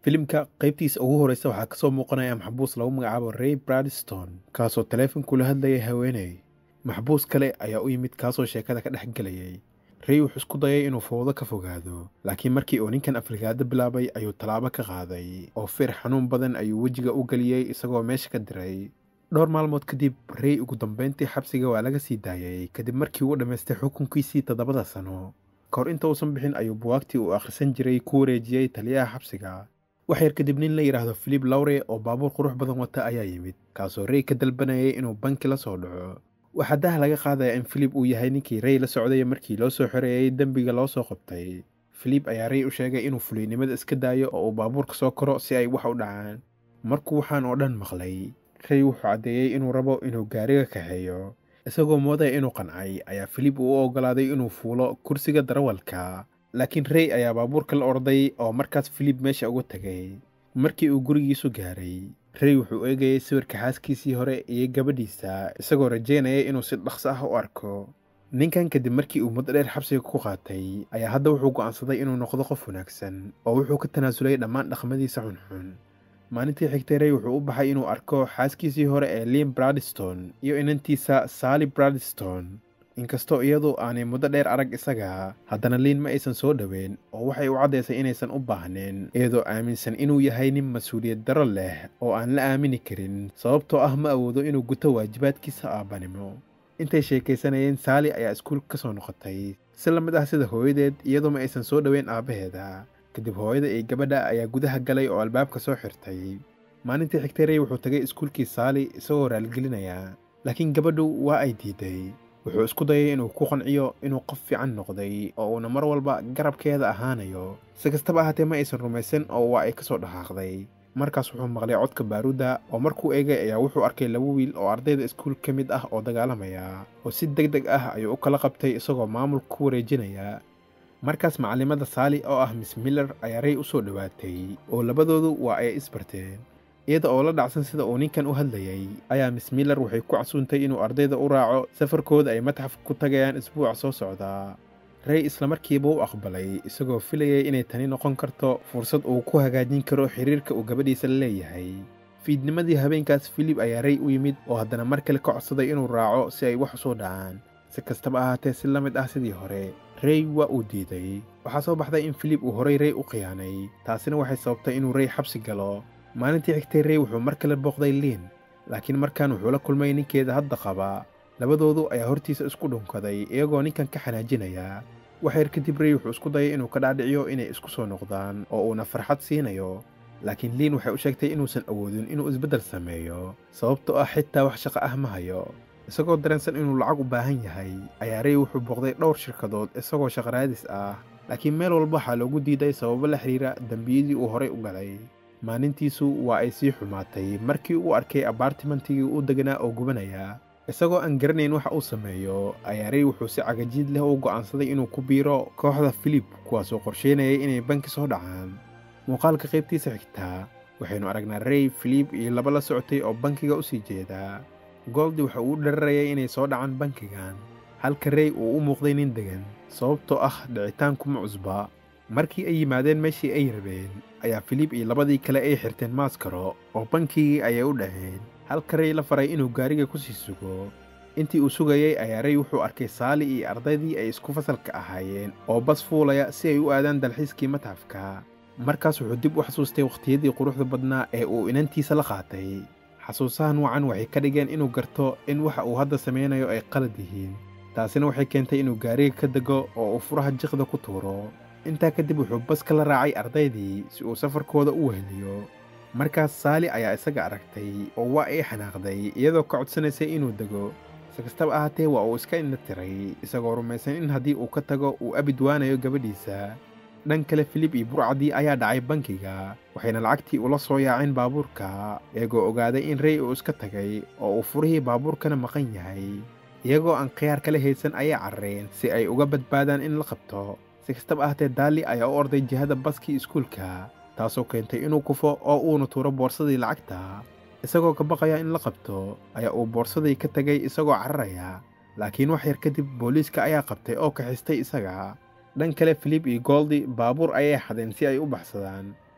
filimka qaybtiisa ugu horeysa waxaa kasoo muuqanaya maxbuus lagu magacaabo ray bradstone kaasoo taleefon kula hadlayay haweeney maxbuus kale ayaa u yimid kaasoo sheekada ka dhex gelayay rey wuxuu isku dayay inuu fowdo ka fogaado laakiin markii uu ninkan afrikaado bilaabay ayuu tallaabo ka qaaday oo feer xanuun badan ayuu wejiga u geliyey isagoo meesha ka diray dhowr maalmood kadib rey ugu dambayntii xabsiga waa laga sii daayay kadib markii uu dhammaystay xukunkiisii toddobada sano ka hor inta uusan bixin ayuu buwaagtii uu akhrisan jiray ku wareejiyey taliyaha xabsiga wax yar kadib nin la yidhaahdo filip lawre oo baabuur qurux badan wata ayaa yimid kaasoo rey ka dalbanayay inuu banki la soo dhaco waxaa daha laga qaadaya in filip uu yahay ninkii rey la socday markii loo soo xoreeyey dembiga loo soo qabtay filip ayaa rey u sheegay inuu fuliynimada iska daayo oo uu baabuurka soo koro si ay wax u dhacaan markuu waxaan oo dhan maqlay rey wuxuu caddeeyey inuu rabo inuu gaariga kaxeeyo isagoo moodaya inuu qancay ayaa filip uu u oggolaaday inuu fuulo kursiga darawalka laakiin rey ayaa baabuurka la orday oo markaas filip meesha uga tegay markii uu gurigiisu gaaray rey wuxuu eegayay sawirka xaaskiisii hore iyo gabadhiisa isagoo rajaynaya inuu si dhaqso ah u arko ninkan kadib markii uu muddo dheer xabsiga ku qaatay ayaa hadda wuxuu go'aansaday inuu noqdo qof wanaagsan oo wuxuu ka tanaasulay dhammaan dhaqmadiisa xunxun maalintii xigtay rey wuxuu u baxay inuu arko xaaskiisii hore ee liam bradstone iyo inantiisa sally bradstone inkastoo iyadu aanay muddo dheer arag isaga haddana liin ma aysan soo dhoweyn oo waxay u caddaysay inaysan u baahneen iyadoo aaminsan inuu yahay nin mas-uuliyad daro leh oo aan la aamini karin sababtoo ah ma awoodo inuu guto waajibaadkiisa aabbanimo intay sheekaysanayeen saali ayaa iskuul ka soo noqotay si la mid ah sida hooyadeed iyadoo ma aysan soo dhoweyn aabbaheeda kadib hooyada iyo gabadha ayaa gudaha galay oo albaabka soo xirtay maalintii xigtay rey wuxuu tagay iskuulkii saali isagoo raalgelinaya laakiin gabadhu waa ay diiday wuxuu isku dayay inuu ku qanciyo inuu qof fiican noqday oo uuna mar walba garabkeeda ahaanayo si kastaba ahaatee ma aysan rumaysan oo waa ay ka soo dhaqaaqday markaas wuxuu maqlay codka baaruudda oo markuu eegay ayaa wuxuu arkay laba wiil oo ardayda iskuul ka mid ah oo dagaalamaya oo si deg deg ah ayuu u kala qabtay isagoo maamulka ku wareejinaya markaas macallimada saali oo ah miss miller ayaa rey u soo dhowaatay oo labadoodu waa ay isbarteen iyada oo la dhacsan sida uu ninkan u hadlayay ayaa miss miller waxay ku casuuntay inuu ardayda u raaco safarkooda ay matxafka ku tagayaan isbuuca soo socdaa rey islamarkiiba u aqbalay isagoo filayay inay tani noqon karto fursad uu ku hagaajin karo xiriirka uu gabadhiisa la leeyahay fiidnimadii habeenkaas filip ayaa rey u yimid oo haddana mar kale ka codsaday inuu raaco si ay wax u soo dhacaan si kastaba ahaatee si la mid ah sidii hore rey waa uu diiday waxaa soo baxday in filip uu horay rey u khiyaanay taasina waxay sababtay inuu rey xabsi galo maalintii xigtay rey wuxuu mar kale booqday liin laakiin markan wuxuu la kulmay ninkeeda hadda qaba labadoodu ayaa hortiisa isku dhunkaday iyagoo ninkan ka xanaajinaya wax yar kadib rey wuxuu isku dayay inuu ka dhaadhiciyo inay isku soo noqdaan oo uuna farxad siinayo laakiin liin waxay u sheegtay inuusan awoodin inuu isbeddel sameeyo sababtoo ah xitaa wax shaqo ah ma hayo isagoo dareensan inuu lacag u baahan yahay ayaa rey wuxuu booqday dhowr shirkadood isagoo shaqaraadis ah laakiin meel walba waxaa loogu diiday sababo la xiriira dembiyadii uu horay u galay maalintiisu waa ay sii xumaatay markii uu arkay abaartimantigii u deganaa oo gubanaya isagoo aan garanayn waxa uu sameeyo ayaa rey wuxuu si cagajiid leh u go'aansaday inuu ku biiro kooxda filip kuwaasoo qorsheynayay inay banki soo dhacaan muuqaalka qaybtiisa xigtaa waxaynu aragnaa rey filip iyo laba la socotay oo bankiga u sii jeedaa goldi waxa uu u dhararayay inay soo dhacaan bankigan halka rey uu u muuqday nin degan sababtoo ah dhicitaankuma cusba markii ay yimaadeen meeshii ay rabeen ayaa filip iyo labadii kale ay xirteen maaskaro oo bankigii ayay u dhaceen halka rey la faray inuu gaariga ku sii sugo intii uu sugayey ayaa rey wuxuu arkay saali iyo ardaydii ay isku fasalka ahaayeen oo bas fuulaya si ay u aadaan dalxiiskii matxafka markaas wuxuu dib u xasuustay wakhtiyadii quruxda badnaa ee uu inantiisa la qaatay xasuusahan wacan waxay ka dhigeen inuu garto in waxa uu hadda samaynayo ay qalad yihiin taasina waxay keentay inuu gaariga ka dego oo uu furaha jiqda ku tuuro intaa kadib wuxuu baska la raacay ardaydii si uu safarkooda u weheliyo markaas saali ayaa isaga aragtay oo waa ay xanaaqday iyadoo ka codsanaysay inuu dego si kastaba ahaatee waa uu iska indha tiray isagoo rumaysan in haddii uu ka tago uu abid waanayo gabadhiisa dhan kale filip iyo burcadii ayaa dhacay bankiga waxayna lacagtii ula soo yaaceen baabuurka iyagoo ogaaday in rey uu iska tagay oo uu furihii baabuurkana maqan yahay iyagoo aan khiyaar kala haysan ayay carareen si ay uga badbaadaan in la qabto si kastaba ahaatee daali ayaa u orday jihada baskii iskuulka taasoo keentay inuu kufo oo uuna tuuro boorsadii lacagta isagoo ka baqaya in la qabto ayaa uu boorsadii ka tegay isagoo cararaya laakiin wax yar kadib booliiska ayaa qabtay oo kaxistay isaga dhan kale filip iyo goldi baabuur ayay xadeen si ay u baxsadaan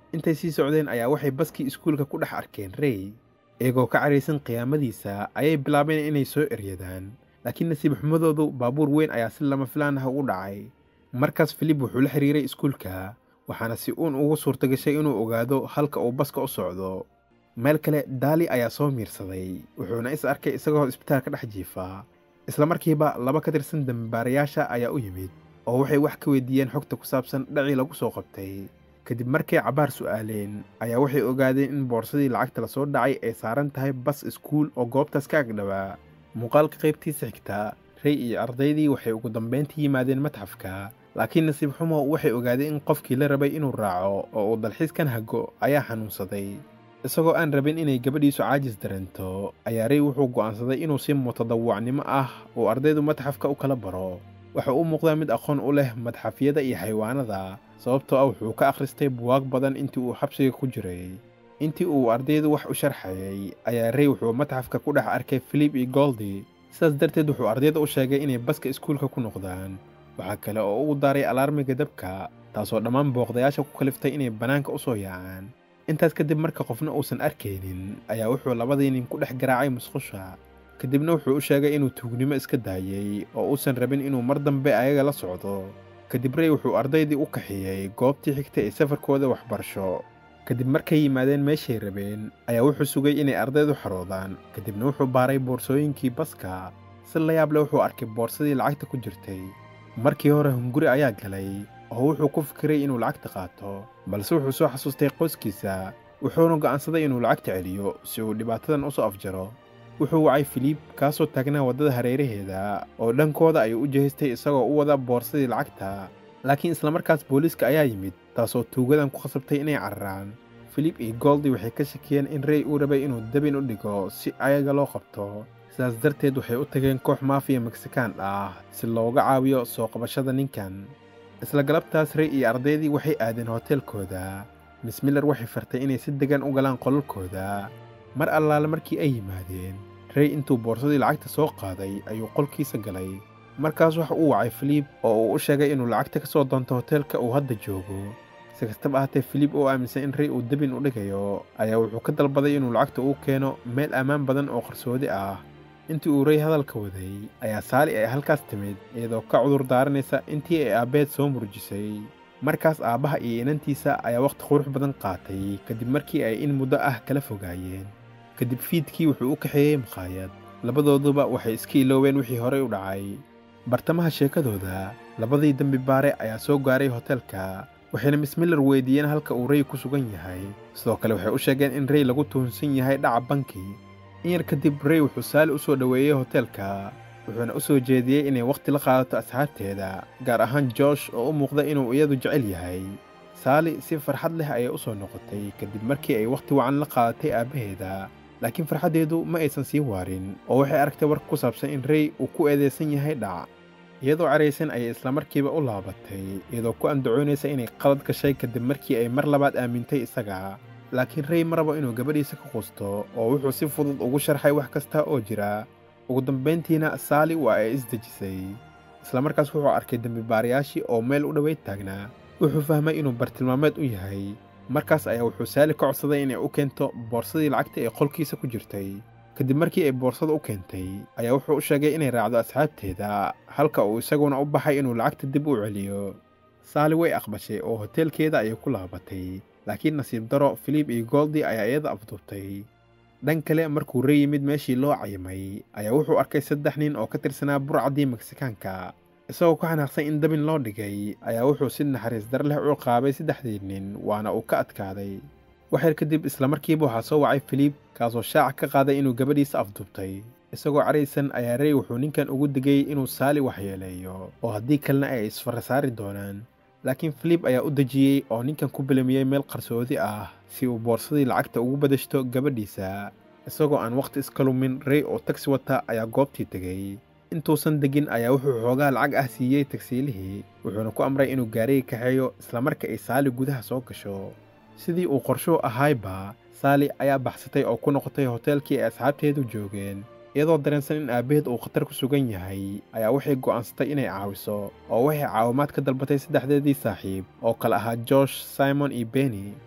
intay sii socdeen ayaa waxay baskii iskuulka ku dhex arkeen rey iyagoo ka caraysan qiyaamadiisa ayay bilaabeen inay soo eryadaan laakiin nasiib xumadoodu baabuur weyn ayaa si lama filaan ah ugu dhacay markaas filib wuxuu la xiriiray iskuulka waxaana si uun ugu suurtagashay inuu ogaado halka uu baska u socdo meel kale daali ayaa soo miirsaday wuxuuna is arkay isagoo isbitaal ka dhex jiifa isla markiiba laba ka tirsan dambaarayaasha ayaa u yimid oo waxay wax ka weydiiyeen xogta ku saabsan dhacii lagu soo qabtay kadib markay cabaar su'aaleen ayaa waxay ogaadeen in boorsadii lacagta lasoo dhacay ay saaran tahay bas iskuul oo goobtaas ka agdhawaa muuqaalka qaybtiisa xigta rey iyo ardaydii waxay ugu dambayntii yimaadeen matxafka laakiin nasiib xumo waxay ogaadeen in qofkii la rabay inuu raaco oo uu dalxiiskan hago ayaa xanuunsaday isagoo aan rabin inay gabadhiisu caajis dareento ayaa rey wuxuu go'aansaday inuu si mutadawacnimo ah uu ardaydu matxafka u kala baro waxa u muuqdaa mid aqoon u leh madxafyada iyo xayawaanada sababtoo ah wuxuu ka akhristay buwaag badan intii uu xabsiga ku jiray intii uu ardaydu wax u sharxayay ayaa rey wuxuu matxafka ku dhex arkay filip iyo goldi sidaas darteed wuxuu ardayda u sheegay inay baska iskuulka ku noqdaan waxaa kale oo uu daaray alaarmiga dabka taasoo dhammaan booqdayaasha ku kaliftay inay bannaanka u soo yaacaan intaas kadib marka qofna uusan arkaynin ayaa wuxuu labadii nin ku dhex garaacay musqusha kadibna wuxuu u sheegay inuu tuugnimo iska daayey oo uusan rabin inuu mar dambe ayaga la socdo kadib rey wuxuu ardaydii u kaxeeyey goobtii xigtay ee safarkooda waxbarasho kadib markay yimaadeen meeshay rabeen ayaa wuxuu sugay inay ardaydu xaroodaan kadibna wuxuu baaray boorsooyinkii baska si la yaab leh wuxuu arkay boorsadii lacagta ku jirtay markii hore hunguri ayaa galay oo wuxuu ku fikiray inuu lacagta qaato balse wuxuu soo xasuustay qoyskiisa wuxuuna go'aansaday inuu lacagta celiyo si uu dhibaatadan u soo afjaro wuxuu wacay filiib kaasoo taagnaa waddada hareeraheeda oo dhankooda ayuu u jehaystay isagoo u wada boorsadii lacagta laakiin islamarkaas booliiska ayaa yimid taasoo tuugadan ku khasabtay inay cararaan filip iyo goldi waxay ka shakiyeen in rey uu rabay inuu dabin u dhigo si ayaga loo qabto sidaas darteed waxay u tageen koox maafiya mexikaan ah si looga caawiyo soo qabashada ninkan isla galabtaas rey iyo ardaydii waxay aadeen hoteelkooda miss miller waxay fartay inay si degan u galaan qolalkooda mar allaale markii ay yimaadeen rey intuu boorsadii lacagta soo qaaday ayuu qolkiisa galay markaas waxa uu wacay filiib oo uu u sheegay inuu lacagta ka soo doonto hoteelka uu hadda joogo si kastaba ahaatee filiib oo aaminsan in rey uu debin u dhigayo ayaa wuxuu ka dalbaday inuu lacagta uu keeno meel ammaan badan oo qarsoodi ah intii uu rey hadalka waday ayaa saali ay halkaas timid iyadoo ka cudur daaranaysa intii ay aabbeed soo murjisay markaas aabbaha iyo inantiisa ayaa wakhti qurux badan qaatay kadib markii ay in muddo ah kala fogaayeen kadib fiidkii wuxuu u kaxeeyey makhaayad labadooduba waxay iska ilooween wixii horey u dhacay bartamaha sheekadooda labadii dembi baare ayaa soo gaaray hoteelka waxayna miss miller weydiiyeen halka uu rey ku sugan yahay sidoo kale waxay u sheegeen in rey lagu tuhunsan yahay dhaca banki in yar kadib rey wuxuu saali u soo dhoweeyey hoteelka wuxuuna u soo jeediyey inay wakhti la qaadato asxaabteeda gaar ahaan joosh oo u muuqda inuu iyadu jecel yahay saali si farxad leh ayay u soo noqotay kadib markii ay wakhti wacan la qaadatay aabbaheeda laakiin farxaddeedu ma aysan sii waarin oo waxay aragtay warka ku saabsan in rey uu ku eedaysan yahay dhac iyadoo caraysan ayay islamarkiiba u laabatay iyadoo ku andacoonaysa inay qalad gashay kadib markii ay mar labaad aamintay isaga laakiin rey ma rabo inuu gabadhiisa ka quusto oo wuxuu si fudud ugu sharxay wax kasta oo jira ugu dambayntiina saali waa ay isdejisay islamarkaas wuxuu arkay dembibaarayaashii oo meel u dhoweyd taagnaa wuxuu fahmay inuu bartilmaameed u yahay markaas ayaa wuxuu saali ka codsaday inay u keento boorsadii lacagta ee qolkiisa ku jirtay kadib markii ay boorsada u keentay ayaa wuxuu u sheegay inay raacdo asxaabteeda halka uu isaguna u baxay inuu lacagta dib u celiyo saali way aqbashay oo hoteelkeeda ayay ku laabatay laakiin nasiib daro filiib iyo goldi ayaa iyada afduubtay dhan kale markuu rey yimid meeshii loo cayimay ayaa wuxuu arkay saddex nin oo ka tirsanaa burcaddii meksikaanka isagoo ku xanaaqsan in dabin loo dhigay ayaa wuxuu si naxariis dar leh u qaabay saddexdii nin waana uu ka adkaaday waxyar kadib islamarkiiba waxaa soo wacay filiib kaasoo shaaca ka qaaday inuu gabadhiisa afduubtay isagoo caraysan ayaa rey wuxuu ninkan ugu digay inuu saali waxyeeleeyo oo haddii kalena ay isfara saari doonaan laakiin filiib ayaa u dejiyey oo ninkan ku bilamiyey meel qarsoodi ah si uu boorsadii lacagta ugu badashto gabadhiisa isagoo aan wakhti iska lumin rey oo tagsi wata ayaa goobtii tegey intuusan degin ayaa wuxuu xoogaa lacag ah siiyey tagsiilihii wuxuuna ku amray inuu gaariga kaxeeyo islamarka ay saali gudaha soo gasho sidii uu qorshuu ahayba saali ayaa baxsatay oo ku noqotay hoteelkii ay asxaabteedu joogeen iyadoo dareensan in aabbaheed uu khatar ku sugan yahay ayaa waxay go'aansatay inay caawiso oo waxay caawimaad ka dalbatay saddexdeedii saaxiib oo kale ahaa josh simon iyo beni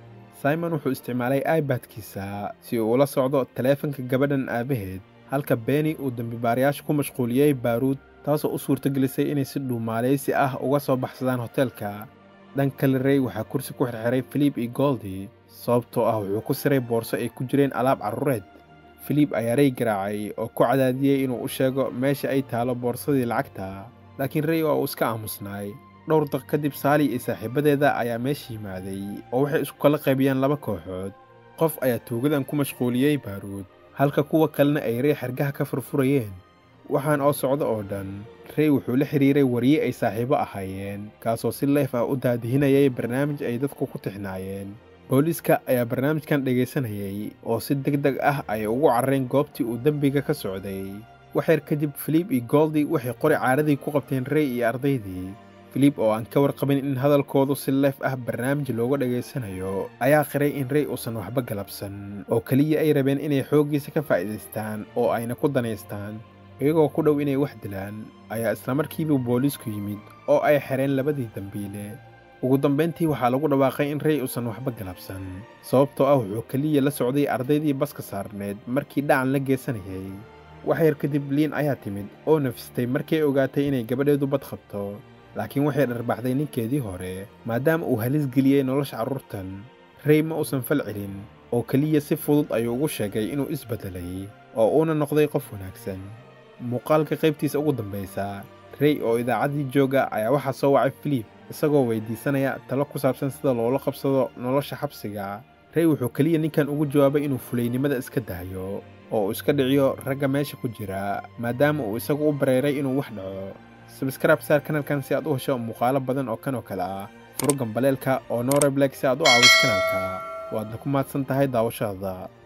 simon wuxuu isticmaalay ibadkiisa si uu ula socdo taleefanka gabadhan aabaheed halka beni uu dembibaarayaasha ku mashquuliyey baaruud taasoo u suurtagelisay inay si dhuumaalaysi ah uga soo baxsadaan hoteelka dhan kale rey waxaa kursi ku xirxiray filip iyo goldi sababtoo ah wuxuu ku siray boorso ay ku jireen alaab carruureed filip ayaa rey garaacay oo ku cadaadiyey inuu u sheego meesha ay taalo boorsadii lacagta laakiin rey waa uu iska aamusnaay dhowr daq kadib saali iyo saaxiibadeeda ayaa meesha yimaaday oo waxay isku kala qaybiyeen laba kooxood qof ayaa tuugadan ku mashquuliyey baaruud halka kuwa kalena ay rey xergaha ka furfurayeen waxaan oo socdo oo dhan rey wuxuu la xidhiiray wariye ay saaxiibo ahaayeen kaasoo si leef ah u daadihinayay barnaamij ay dadku ku tixnaayeen booliiska ayaa barnaamijkan dhegaysanayay oo si deg deg ah ay ugu carreen goobtii uu dembiga ka socday waxyar kadib filip iyo goldi waxay qori caaradii ku qabteen rey iyo ardaydii filip oo aan ka warqabin in hadalkoodu si leef ah barnaamij looga dhegaysanayo ayaa qiray in rey uusan waxba galabsan oo keliya ay rabeen inay xooggiisa ka faa'iidaystaan oo ayna ku danaystaan iyagoo ku dhow inay wax dilaan ayaa islamarkiiba booliisku yimid oo ay xereen labadii dembiile ugu dambayntii waxaa lagu dhawaaqay in rey uusan waxba galabsan sababtoo ah wuxuu keliya la socday ardaydii baska saarneed markii dhacan la geesanayay waxyar kadib liin ayaa timid oo nafistay markay ogaatay inay gabadheedu bad qabto laakiin waxay dharbaxday ninkeedii hore maadaama uu halis geliyey nolosha carruurtan rey ma uusan fal celin oo keliya si fudud ayuu ugu sheegay inuu isbeddelay oo uuna noqday qof wanaagsan muuqaalka qaybtiisa ugu dambaysa rey oo idaacaddii jooga ayaa waxaa soo wacay filip isagoo weydiisanaya talo ku saabsan sida loola qabsado nolosha xabsiga rey wuxuu keliya ninkan ugu jawaabay inuu fulaynimada iska dahayo oo uu iska dhiciyo ragga meesha ku jira maadaama uu isagu u bareeray inuu wax dhaco sabskrib saar kanalkan si aad u hesho muuqaalo badan oo kan oo kale ah furo gambaleelka oo norebleg si aad u caawiso kanalka waadna ku mahadsan tahay daawashada